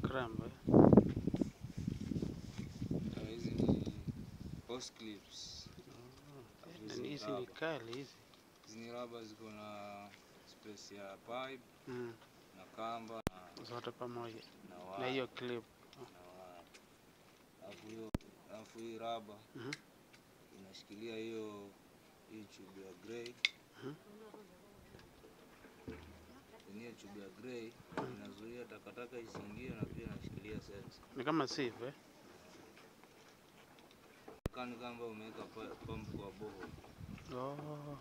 cramp eh? Na hizi ni post clips. Na ni hizi ni kali hizi. Hizi ni raba ziko na space ya pipe Mm. na kamba na, Zote pamoja na na waya. hiyo clip. na waya. Alafu hiyo alafu hii raba Mhm. inashikilia hiyo hii tube ya grey. Mhm. Ni hiyo tube ya grey inazuia takataka isiingie na pia inashikilia sensor. Ni kama sieve eh? Kani kama umeweka pa- pump kwa boho. Oh.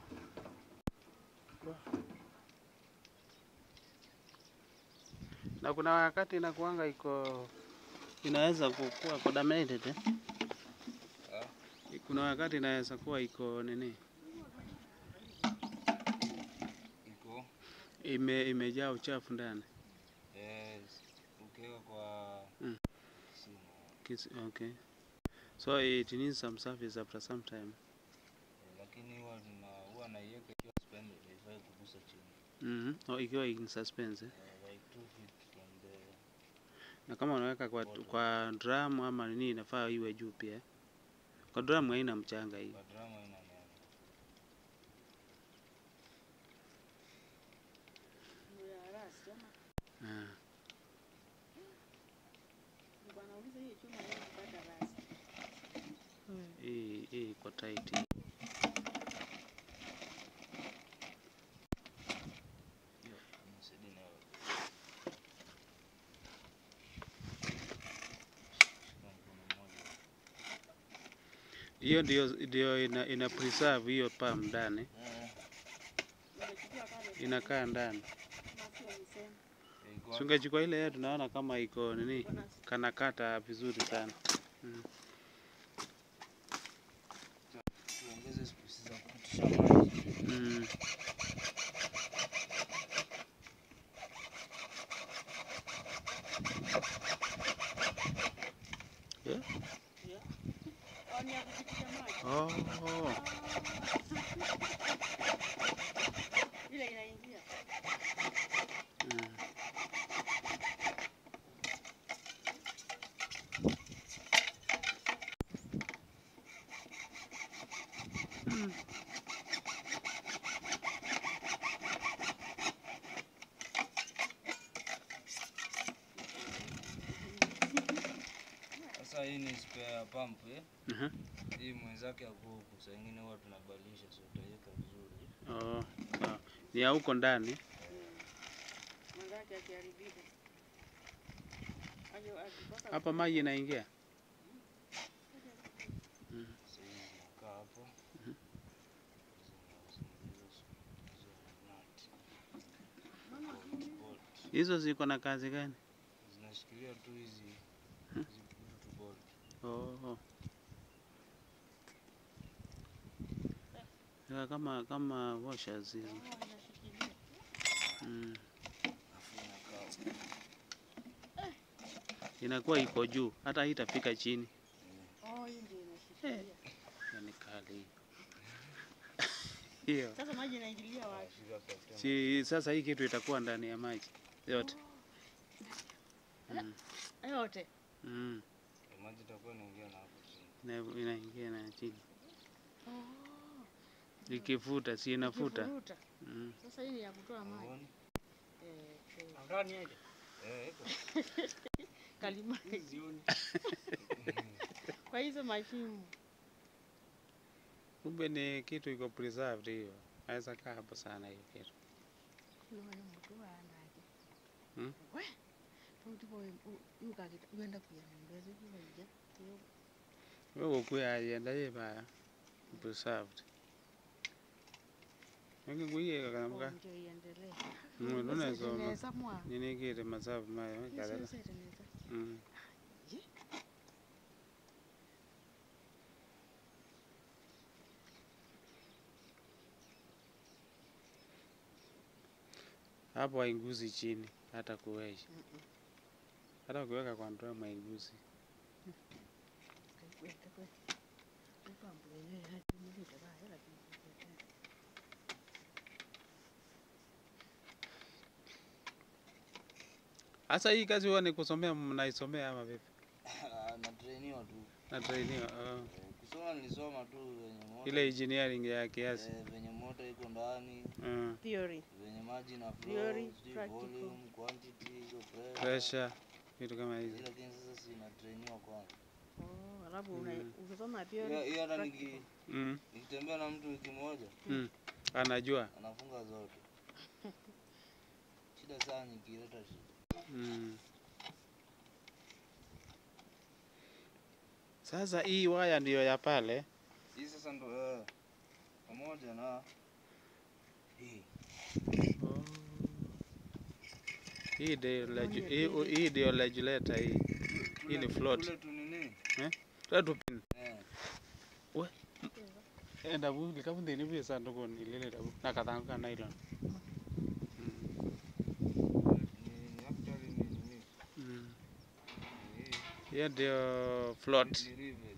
Na kuna wakati inakuanga iko inaweza kukua contaminated eh? Ah, Kuna wakati inaweza kuwa iko nini iko ime imejaa uchafu ndani. yes, ukiweka kwa Mm. simu Kis- Okay. So it needs some service after some time. Eh, lakini huwa tuna huwa naiweka ikiwa suspended, haifai kugusa chini. Mhm. Oh, ikiwa in suspense eh? Eh, like two feet from the Na kama unaweka kwa, Bottom. kwa drum ama nini inafaa iwe juu pia. eh? Kwa drum haina mchanga hii. kwa drama ina neno. Ah. Hii hii iko tight. hii. Hiyo inasaidia nayo. Shika mkono mmoja. Hiyo ndio ndio ina, ina preserve hiyo palm ndani. Eh, Inakaa ndani. eh, iko Si ungechukua ile yetu tunaona kama iko nini kanakata vizuri sana. Mm. tuongeze space za kupitisha maji. Mm. Yeah? Oh. Ile inaingia. Mm. Mm. Sasa hii ni spare pump eh. Mhm. Hii mwenzake ako huku, saa ingine huwa tunabadilisha, so utaiweka vizuri. Oh. Sawa. Ni ya huko ndani. Mwenzake akiharibika. Aje akipata Hapa maji inaingia. Sasa hii zinakaa hapo. Mhm. Zina- zina- hizo nut. Bolt. Hizo ziko na kazi gani? Zinashikilia tu hizi Hmm. hizi vitu bolt. Oh. Ya, kama kama washers hizo. inashikilia. Mm. Alafu inakaa huko. Inakuwa iko juu, hata haitafika chini. Oh, hii ndio inashikilia. Yani kali hiyo. Sasa maji inaingilia wapi? Anashika kwa tembe. Si sasa hii kitu itakuwa ndani ya maji yote. Mm. Yote. Mm. Maji itakuwa inaingia na hapo chini. Na inaingia na chini. Oh. Ikifuta si inafuta. Ikivuruta. Mm. Sasa hii ni ya kutoa maji. Unaona? Eh, eh. Eh, iko. Kalima. Kwa hizo mashimo. Kumbe ni kitu iko preserved hiyo. Naweza kaa hapo sana hiyo kitu. Kuna wale mtu anaje. Hmm? We. Ndipo yukagita uenda kuyambeza kuja. Wewe ukuya ayenda ye ba preserved. Wengi kuye kanamuka. Ndio iendelee. Mm, nuna zo. Inaweza mwa. Nini kile masafu mayo Hizo kadhala. sasa inaweza. Mm. Je? Hapo haiguzi chini hata kuwesha. Mm-mm. Hata ukiweka kwa drum haiguzi. Kwenda kwe. Ipambo yenyewe hadi nilita baya lakini. Hasa hii kazi huwa ni kusomea, mnaisomea ama vipi? natrainiwa tu Na trainiwa. Oh. Eh, kusoma nilisoma tu venye moto Ile engineering ya kiasi. eh, venye moto iko ndani Mm. Theory. venye maji na Theory, flow sijui practical. volume quantity hiyo pressure Pressure, vitu kama hizo. Ila lakini sasa si natrainiwa kwanza Oh, alafu una- Mm. ukisoma hiyo theory. hiyo hata practical. niki- Mm. nikitembea na mtu wiki moja Mm. Anajua. anafunga zote shida saa nikileta shida Mm. Sasa hii waya ndiyo ya pale. hii sasa ndo eh, pamoja na hii Oh. Hii ndio legi- hii- hii ndio regulator hii. Hii ni Tule- float. tule tu nini Tatu pin. eh, Enda bu likabu ndini bi sanduku ni lile dabu. Nakatanga ka nylon. Mm. ni ni actually ni nini Mm. ni hii Hiyo ndio float. ni rivet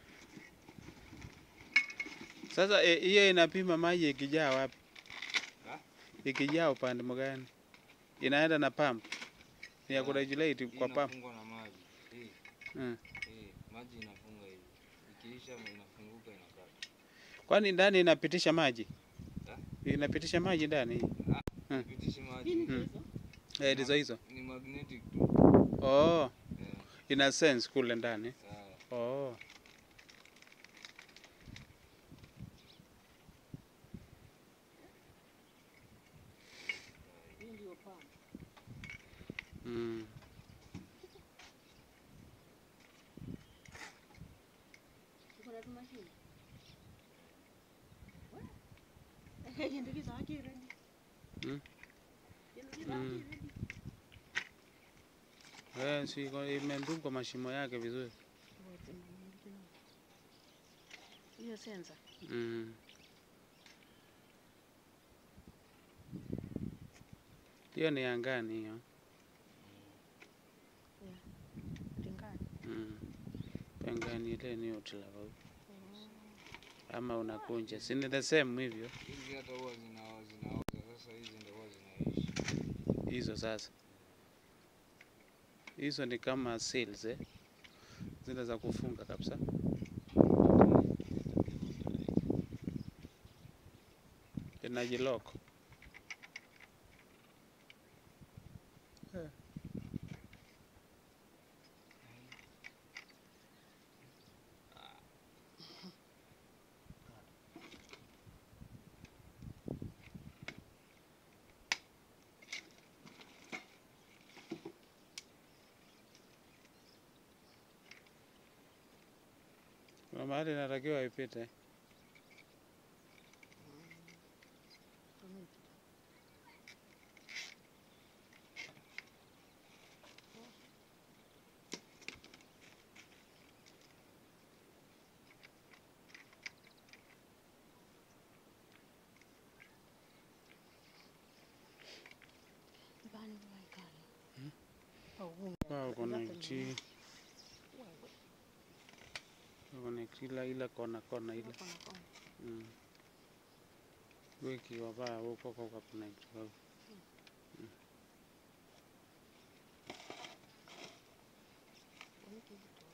Sasa eh, hiyo inapima maji ikijaa wapi? Ha? Ikijaa upande mgani? Inaenda na pump. Ni ya Ah, kuregulate hii kwa pump. inafungwa na maji hii Mm. hii maji inafunga hivi ikiisha inafunguka inakata Kwani ndani inapitisha maji? Ha? Inapitisha maji ndani? Mm. ipitishi Hii maji ni Mm. hizo. Eh, ndizo hizo. ni magnetic tu Oh, eh, ina sense kule ndani. sawa Oh. Hii ndio pump. Mm. Uko na tumashini? We. Yendukiza akiredi. Mm. Yendukiza Mm. akiredi. Eh, si iko- imedungwa mashimo yake vizuri. Wote mwenyewe. Hiyo sensa. Mm. Hiyo ni angani hiyo. Lingani. Mm. Pengani ile ni utila ama unakunja. Si ni the same hivyo hizi hata huwa zina zinaoza sasa hizi ndio huwa zinaishi hizo sasa. Hizo ni kama seals eh. Zile za kufunga kabisa. Inajilock. Kuna mahali inatakiwa ipite. Bani waikali. Au bunge. Kwa connect Wewe. connect ila ila kona kona ile. Hapa na kona. Mm. Wiki wabaa huko kwa kwa connect kwa. Wiki vitu.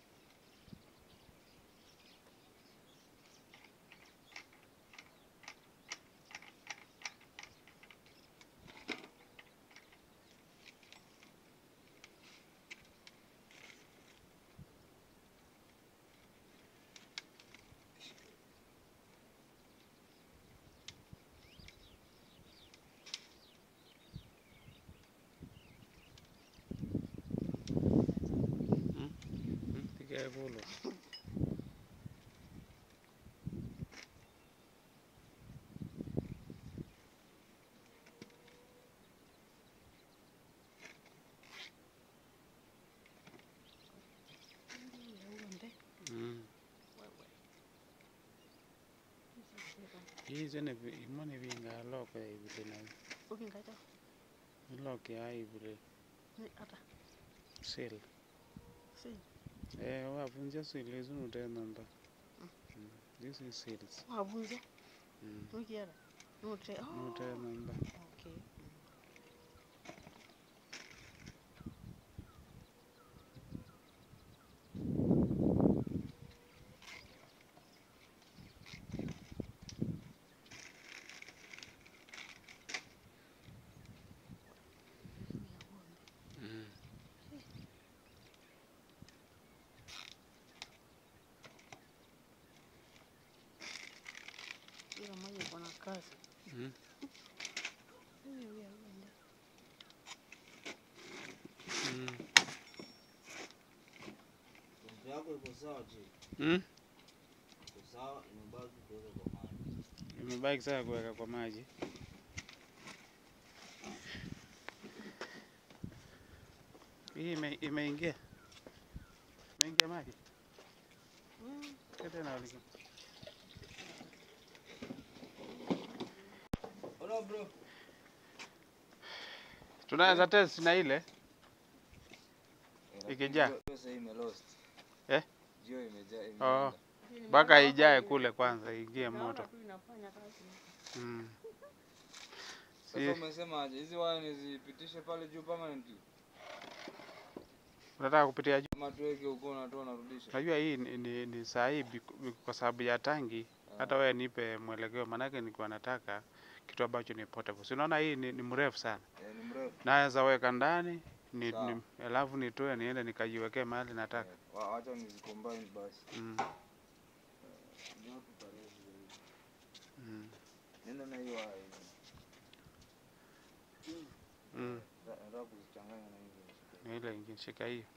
Mm. Be careful. Uende. Mm. Wewe. Hizo ni vi- imani vinga loko ya ibile na Ukingaita. loko ya ibile Ni ata. seal. Si. Eh, wavunja seal hizo nute namba. Mm. This is seals. Wabunze. Mm. Ukiera. Nute. Nute Oh. namba. Okay. kazi. Mm. Huyu huyu anaenda. Mm. Pombe yako iko sawa chi? Mm. Iko sawa, imebaki kuweka kwa maji. Imebaki sasa kuweka kwa maji. Hii ime, imeingia imeingia maji Mm. Tia tena Olika. Hello bro. Tunaweza test na ile Ikijaa. Hiyo sasa imelost. Eh? Jio imejaa Oh. imeenda. mpaka ijae kule kwanza iingie Naona moto. tu inafanya kazi. Mm. Sasa Si, umesema aje hizi waya nizipitishe pale juu permanently? unataka kupitia juu. Ama tuweke huko unatoa unarudisha? Unajua hii ni, ni, ni saa hii biku- biku- kwa sababu ya tangi, hata wewe nipe mwelekeo, manake nilikuwa nataka kitu ambacho ni portable. Si unaona hii ni, ni mrefu sana, Eh, ni mrefu. naweza weka ndani ni, Sawa. ni, alafu nitoe niende nikajiwekee mahali nataka. Eh, wa- Wacha nizicombine basi. Mm. Ndio tutarefu zaidi. Mm. Nenda na hiyo waya hiyo. Mm. Nataka nataka kuzichanganya na hizo. Ni ile ingine, shika hiyo.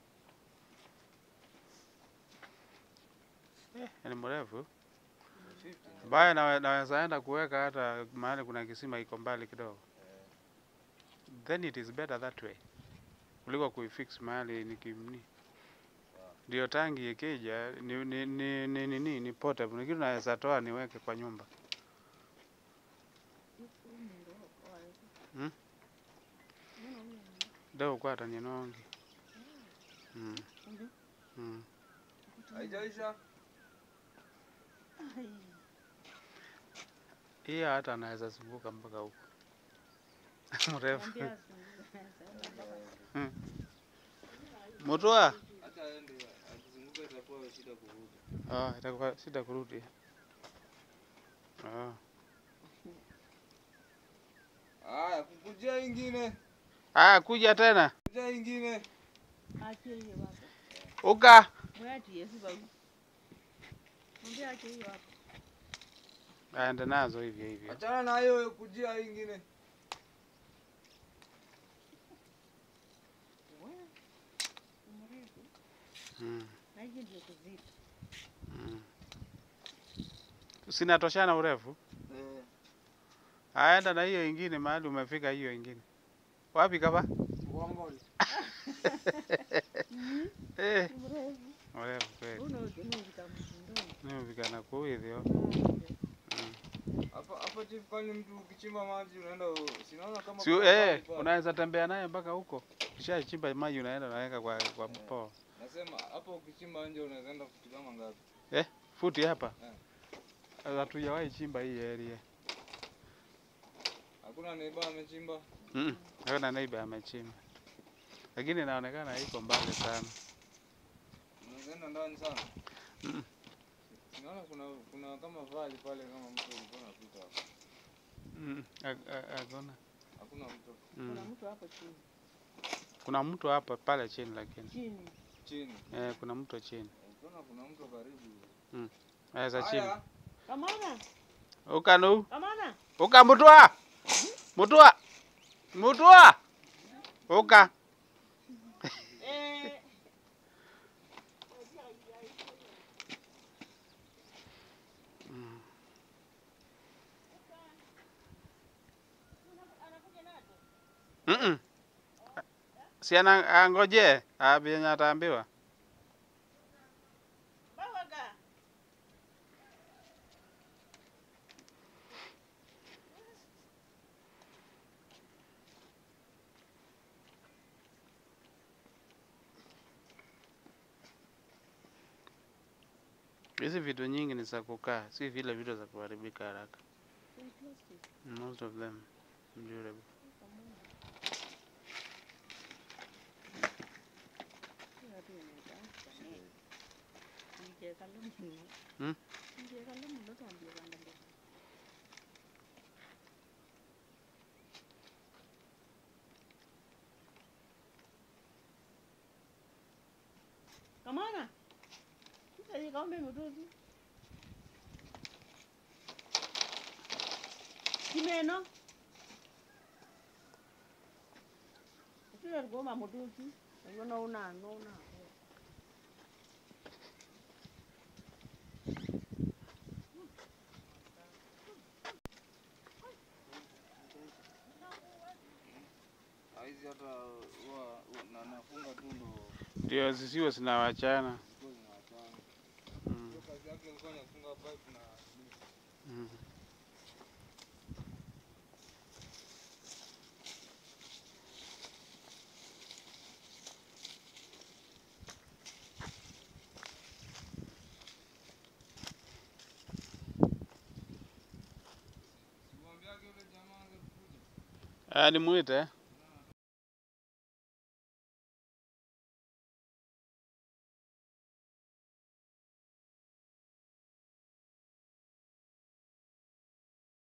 Eh, ni mrefu 50. mbaya, nawe- naweza enda kuweka hata mahali kuna kisima iko mbali kidogo, then it is better that way kuliko kuifix mahali nikimni ndio tangi ikija ni ni ni ni, ni, ni, ni portable ni kitu naweza toa niweke kwa nyumba. Hmm? Leo kwa ataninongi. Mm. Mm. Haijaisha? Hii hata anaweza zunguka mpaka huko mrefu. Mutua. Hata aende akizunguka itakuwa shida kurudi. Ah, itakuwa shida kurudi. Ah. Haya, kukujia ingine. Ah, kuja tena. Kujia ingine. Achie hiyo hapo. Uka. Mwati Yesu babu. Mwambie achie hiyo hapo. Aende nazo hivyo hivyo. Achana na hiyo kujia ingine. Mrefu. Mm. Na hiki ndio kuzidi. Mm. Sinatoshana urefu. Eh, Aenda na hiyo ingine mahali umefika hiyo ingine. Wapi kaba? Wangoli. Eh, Mrefu. urefu kweli. Uno uno vitamshindoni. Mimi vikana kuhivyo. Hapa hapa chief kwani mtu ukichimba maji unaenda u- sinaona kama Si kuna eh, pale pale. unaweza tembea naye mpaka huko. Kisha chimba maji unaenda unaweka kwa kwa poo. Nasema hapa ukichimba nje unaweza enda futi kama ngapi? Futi hapa. Eh. Hatujawahi chimba hii area. Hakuna neighbor amechimba. Mm. Hakuna neighbor amechimba. Lakini inaonekana iko mbali sana. Unaweza enda ndani sana. Mm. Sinaona kuna kuna kama vali pale kama mtu ulikuwa unapita hapo. Mm. ha- ha- Hakuna. Hakuna mtu Kuna Mm. mtu hapo chini. Kuna mtu hapa pale chini lakini. Chini. chini. Eh, kuna mtu chini. Ukiona kuna mtu karibu. Aweza chini. Haya, Kamana. Ukanu. Kamana. Uka mutua. Mutua. Mutua. Uka. Eh. Mm. Mm-mm. Si ana angoje abienya ataambiwa. Bawaga. Hizi vitu nyingi ni za kukaa, si vile vitu za kuharibika haraka. Most of them durable. Hmm? Kamana. Sasa kaombe mtoto. Kimeno. Tuna ngoma mututi. Ngona una nona. Hizi hata huwa huwa- na nafunga tu ndo ndio zisiwe zinawachana. zilikuwa zinawachana. Mm. Hiyo kazi yake ilikuwa inafunga pipe na Mm. Simwambiage yule jamaa angekuja. Ah, nimwite